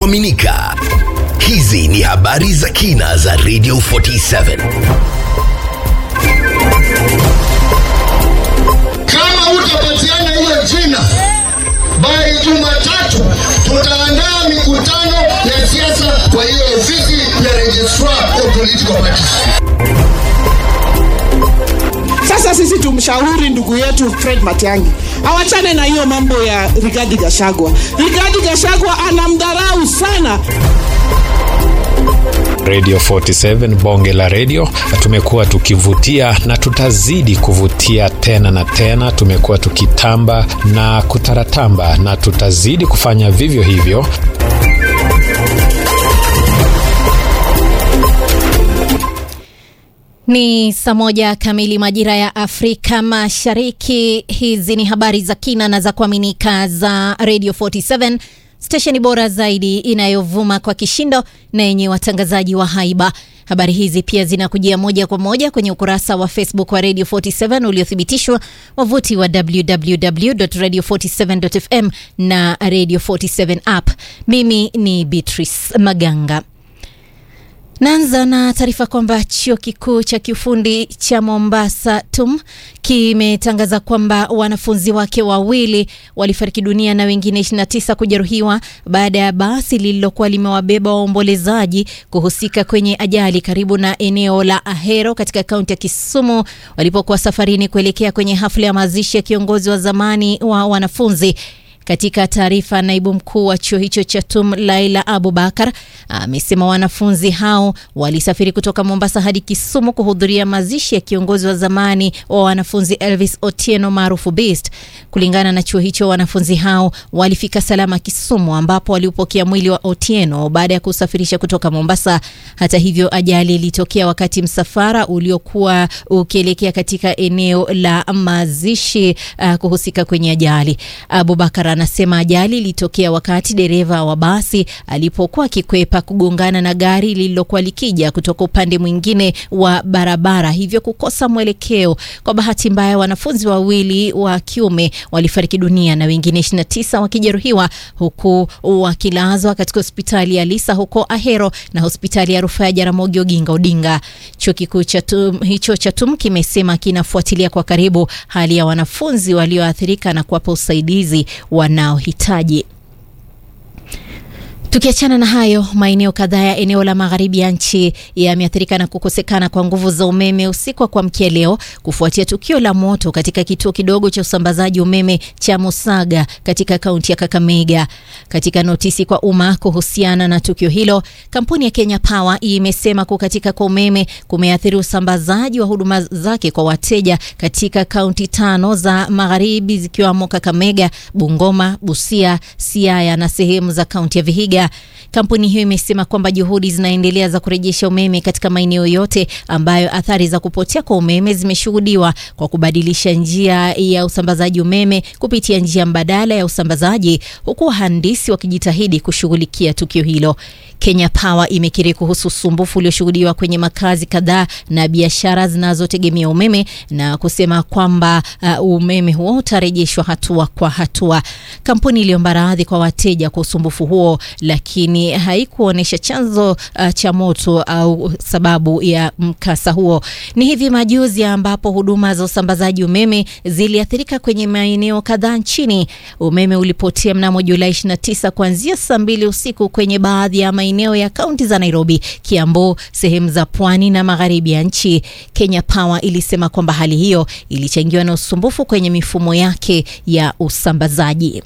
kuaminika. Hizi ni habari za kina za Radio 47. Kama utapatiana hiyo jina by Jumatatu, tutaandaa mikutano ya siasa kwa hiyo ofisi ya registrar of political parties. Sasa sisi tumshauri ndugu yetu Fred Matiang'i awachane na hiyo mambo ya Rigathi Gachagua. Rigathi Gachagua anamdharau sana. Radio 47 bonge la redio, tumekuwa tukivutia na tutazidi kuvutia tena na tena. Tumekuwa tukitamba na kutaratamba na tutazidi kufanya vivyo hivyo. Ni saa moja kamili majira ya Afrika Mashariki. Hizi ni habari za kina na za kuaminika za Radio 47 stesheni bora zaidi inayovuma kwa kishindo na yenye watangazaji wa haiba. Habari hizi pia zinakujia moja kwa moja kwenye ukurasa wa Facebook wa Radio 47 uliothibitishwa, wavuti wa www.radio47.fm na Radio 47 app. Mimi ni Beatrice Maganga. Naanza na taarifa kwamba chuo kikuu cha kiufundi cha Mombasa TUM kimetangaza kwamba wanafunzi wake wawili walifariki dunia na wengine 29 kujeruhiwa baada ya basi lililokuwa limewabeba waombolezaji kuhusika kwenye ajali karibu na eneo la Ahero katika kaunti ya Kisumu walipokuwa safarini kuelekea kwenye hafla ya mazishi ya kiongozi wa zamani wa wanafunzi. Katika taarifa, naibu mkuu wa chuo hicho cha TUM Laila Abubakar amesema wanafunzi hao walisafiri kutoka Mombasa hadi Kisumu kuhudhuria mazishi ya kiongozi wa zamani wa wanafunzi Elvis Otieno maarufu Beast. Kulingana na chuo hicho, wanafunzi hao walifika salama Kisumu, ambapo waliupokea mwili wa Otieno baada ya kusafirisha kutoka Mombasa. Hata hivyo, ajali ilitokea wakati msafara uliokuwa ukielekea katika eneo la mazishi uh, kuhusika kwenye ajali. Abubakar anasema ajali ilitokea wakati dereva wa basi alipokuwa akikwepa kugongana na gari lililokuwa likija kutoka upande mwingine wa barabara, hivyo kukosa mwelekeo. Kwa bahati mbaya, wanafunzi wawili wa kiume walifariki dunia na wengine 29 wakijeruhiwa, huku wakilazwa katika hospitali ya Lisa huko Ahero na hospitali ya rufaa ya Jaramogi Oginga Odinga. Chuo kikuu cha TUM hicho cha TUM kimesema kinafuatilia kwa karibu hali ya wanafunzi walioathirika na kuwapa usaidizi wanaohitaji. Tukiachana na hayo, maeneo kadhaa ya eneo la magharibi ya nchi yameathirika na kukosekana kwa nguvu za umeme usiku wa kuamkia leo kufuatia tukio la moto katika kituo kidogo cha usambazaji umeme cha Musaga katika kaunti ya Kakamega. Katika notisi kwa umma kuhusiana na tukio hilo, kampuni ya Kenya Power imesema kukatika kwa umeme kumeathiri usambazaji wa huduma zake kwa wateja katika kaunti tano za magharibi zikiwamo Kakamega, Bungoma, Busia, Siaya na sehemu za kaunti ya Vihiga. Kampuni hiyo imesema kwamba juhudi zinaendelea za kurejesha umeme katika maeneo yote ambayo athari za kupotea kwa umeme zimeshuhudiwa kwa kubadilisha njia ya usambazaji umeme kupitia njia mbadala ya usambazaji, huku wahandisi wakijitahidi kushughulikia tukio hilo. Kenya Power imekiri kuhusu usumbufu ulioshuhudiwa kwenye makazi kadhaa na biashara zinazotegemea umeme na kusema kwamba uh, umeme huo utarejeshwa hatua kwa hatua. Kampuni iliomba radhi kwa wateja kwa usumbufu huo, lakini haikuonyesha chanzo uh, cha moto au sababu ya mkasa huo. Ni hivi majuzi ambapo huduma za usambazaji umeme ziliathirika kwenye maeneo kadhaa nchini. Umeme ulipotea mnamo Julai 29 kuanzia saa mbili usiku kwenye baadhi ya maeneo ya kaunti za Nairobi, Kiambu, sehemu za pwani na magharibi ya nchi. Kenya Power ilisema kwamba hali hiyo ilichangiwa na usumbufu kwenye mifumo yake ya usambazaji.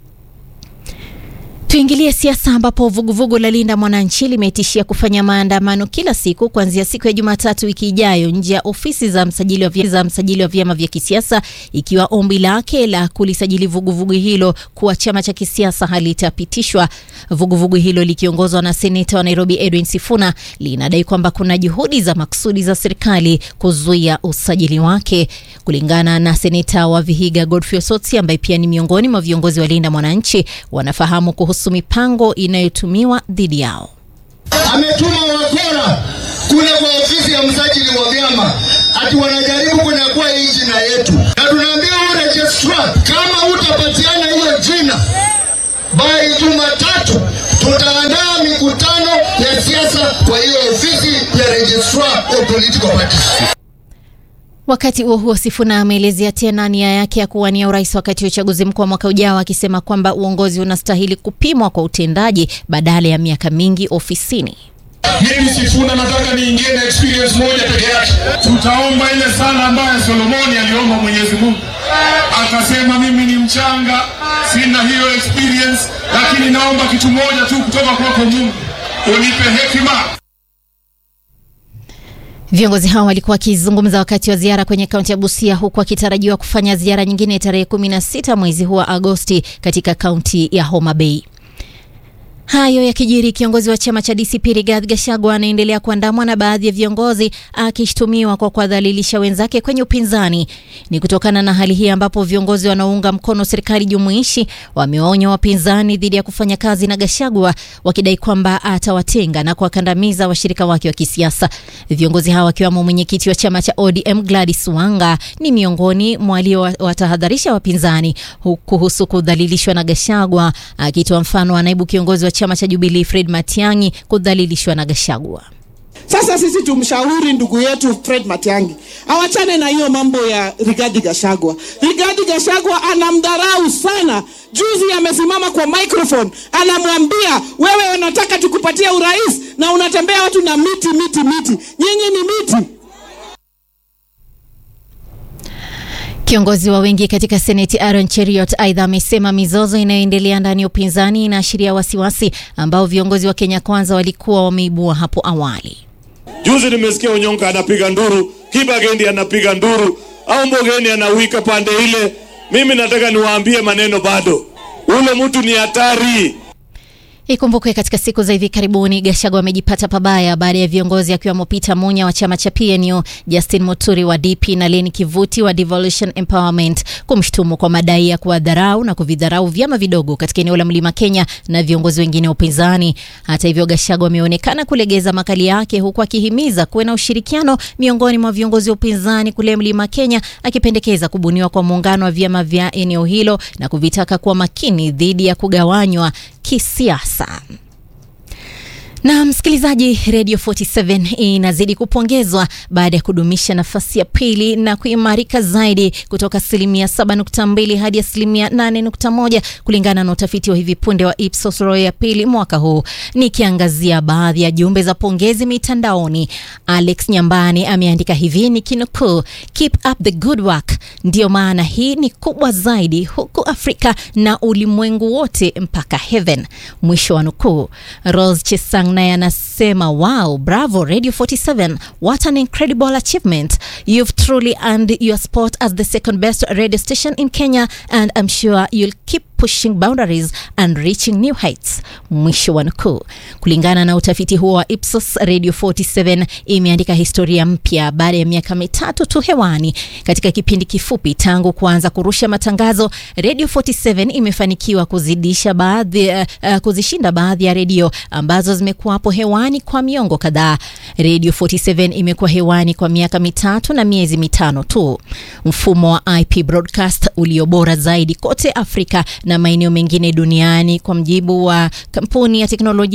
Tuingilie siasa ambapo vuguvugu la Linda Mwananchi limetishia kufanya maandamano kila siku kuanzia siku ya Jumatatu wiki ijayo nje ya ofisi za msajili wa vyama, za msajili wa vyama vya kisiasa ikiwa ombi lake la kulisajili vuguvugu hilo kuwa chama cha kisiasa halitapitishwa. Vuguvugu hilo likiongozwa na seneta wa Nairobi Edwin Sifuna linadai kwamba kuna juhudi za makusudi za serikali kuzuia usajili wake. Kulingana na seneta wa Vihiga Godfrey Osotsi ambaye pia ni miongoni mwa viongozi wa Linda Mwananchi, wanafahamu kuhusu mipango inayotumiwa dhidi yao. Ametuma wakora kule kwa ofisi ya msajili wa vyama ati wanajaribu kunyakua hii jina yetu, na tunaambia huyu registrar, kama utapatiana hiyo jina by Jumatatu tutaandaa ya siasa kwa hiyo ofisi ya registrar of political parties. Wakati huo huo, Sifuna ameelezea tena nia yake ya kuwania urais wakati wa uchaguzi mkuu wa mwaka ujao, akisema kwamba uongozi unastahili kupimwa kwa utendaji badala ya miaka mingi ofisini. Mimi Sifuna nataka niingie na experience moja peke yake. Tutaomba ile sala ambayo Solomoni aliomba Mwenyezi Mungu, akasema mimi ni mchanga, sina hiyo experience, lakini naomba kitu moja tu kutoka kwako Mungu, unipe hekima. Viongozi hao walikuwa wakizungumza wakati wa ziara kwenye kaunti ya Busia, huku wakitarajiwa kufanya ziara nyingine tarehe 16 mwezi huu wa Agosti katika kaunti ya Homa Bay. Hayo yakijiri, kiongozi wa chama cha DCP Rigathi Gachagua anaendelea kuandamwa na baadhi ya viongozi akishtumiwa kwa kuwadhalilisha wenzake kwenye upinzani. Ni kutokana na hali hii ambapo viongozi wanaounga mkono serikali jumuishi wamewaonya wapinzani dhidi ya kufanya kazi na Gachagua, wakidai kwamba atawatenga na kuwakandamiza washirika wake wa kisiasa. Viongozi hao wakiwemo mwenyekiti wa chama cha ODM Gladys Wanga ni miongoni mwa waliowatahadharisha wapinzani kuhusu kudhalilishwa na Gachagua, akitoa mfano wa naibu kiongozi wa chama cha Jubilee Fred Matiang'i kudhalilishwa na Gachagua. Sasa sisi tumshauri ndugu yetu Fred Matiang'i awachane na hiyo mambo ya Rigathi Gachagua. Rigathi Gachagua anamdharau sana. Juzi amesimama kwa microphone anamwambia, wewe unataka tukupatie urais na unatembea watu na miti miti miti, nyinyi ni miti. Kiongozi wa wengi katika seneti Aaron Cheriot aidha amesema mizozo inayoendelea ndani ya upinzani inaashiria wasiwasi ambao viongozi wa Kenya Kwanza walikuwa wameibua hapo awali. Juzi nimesikia Onyonka anapiga nduru, Kibagendi anapiga nduru, au Mbogeni anawika pande ile. Mimi nataka niwaambie maneno bado, ule mtu ni hatari. Ikumbukwe katika siku za hivi karibuni Gachagua amejipata pabaya baada ya viongozi akiwemo Peter Munya wa chama cha PNU, Justin Muturi wa DP na Leni Kivuti wa Devolution Empowerment kumshutumu kwa madai ya kuwadharau na kuvidharau vyama vidogo katika eneo la Mlima Kenya na viongozi wengine wa upinzani. Hata hivyo, Gachagua ameonekana kulegeza makali yake huku akihimiza kuwe na ushirikiano miongoni mwa viongozi wa upinzani kule Mlima Kenya, akipendekeza kubuniwa kwa muungano wa vyama vya eneo hilo na kuvitaka kuwa makini dhidi ya kugawanywa kisiasa. Na msikilizaji, Radio 47 inazidi kupongezwa baada ya kudumisha nafasi ya pili na kuimarika zaidi kutoka asilimia 7.2 hadi asilimia 8.1 kulingana na utafiti wa hivi punde wa Ipsos Roy ya pili mwaka huu. Nikiangazia baadhi ya jumbe za pongezi mitandaoni, Alex Nyambani ameandika hivi nikinukuu, keep up the good work, ndiyo maana hii ni kubwa zaidi huku Afrika na ulimwengu wote mpaka heaven, mwisho wa nukuu. Rose Chesang naye anasema wow, bravo Radio 47, what an incredible achievement. You've truly earned your spot as the second best radio station in Kenya and I'm sure you'll keep pushing boundaries and reaching new heights. Mwisho wa nukuu. Kulingana na utafiti huo wa Ipsos, Radio 47 imeandika historia mpya baada ya miaka mitatu tu hewani. Katika kipindi kifupi tangu kuanza kurusha matangazo, Radio 47 imefanikiwa kuzidisha baadhi, uh, uh, kuzishinda baadhi ya redio ambazo zimekuwapo hewani kwa miongo kadhaa. Radio 47 imekuwa hewani kwa miaka mitatu na miezi mitano tu. Mfumo wa IP broadcast ulio bora zaidi kote Afrika na maeneo mengine duniani kwa mjibu wa kampuni ya teknolojia